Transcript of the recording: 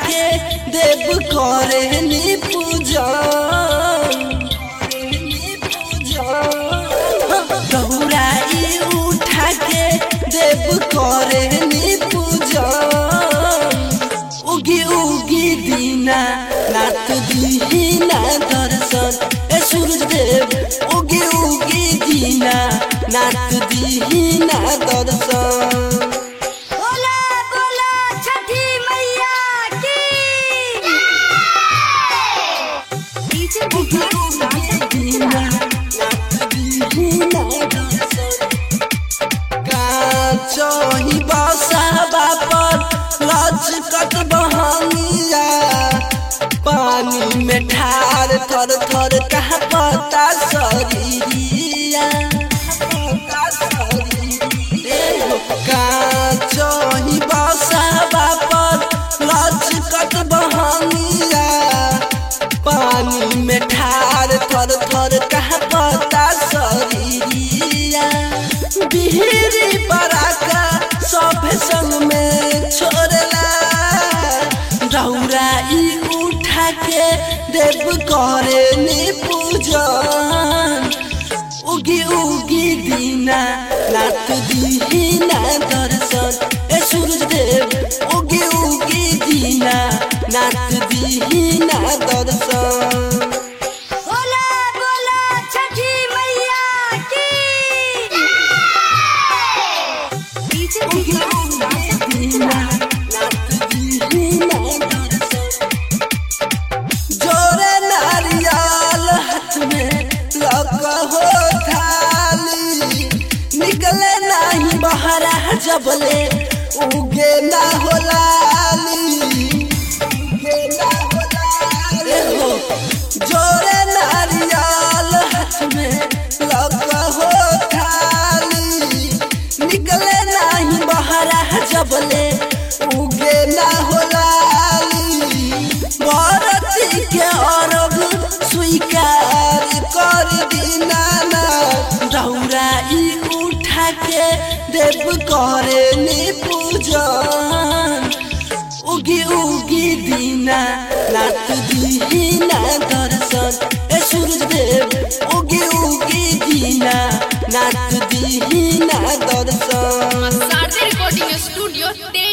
के देव करे नी पूजा दौरा ई उठा के देव करे नी पूजा उगी उगी दीना नाथ दीना दर्शन ए सूरज देव उगी उगी दीना नाथ दीना दर्शन बोला बोला छठी मैया की डीजे उगी उगी दीना नाथ दीना दर्शन काचही बसा बापर लचकत बहनिया पानी में ठार थर थर कहाँ पता शरीरिया पता शरीरिया काचही बसा बापर लचकत बहनिया पानी में ठार थर थर कहाँ पता शरीरिया बिहरी बराका सब संग में छोड़ला रौरा ई उठा के देव करे नी पूजन उगी उगी दीना नाथ दीना दर्शन ए सूरज देव उगी उगी दीना नाथ दीना दर्शन बोला बोला छठी मैया की डीजे उगी उगी दीना नाथ दीना दर्शन जोरे नारियल हाथ में लग हो थाली निकले नहीं बहरा जबले उगे ना हो लाली उगे ना हो लाली हो जोरे नारियल हाथ में लग हो थाली निकले नहीं बहरा जबले उगे ना हो लाली भारती के अरब स्वीकार कर दीना ना रौरा ई उठा के देव करे नी पूजन उगी उगी दीना नाथ दीना दर्शन ए सूरज देव उगी उगी दीना नाथ दीना दर्शन सारथी रिकॉर्डिंग स्टूडियो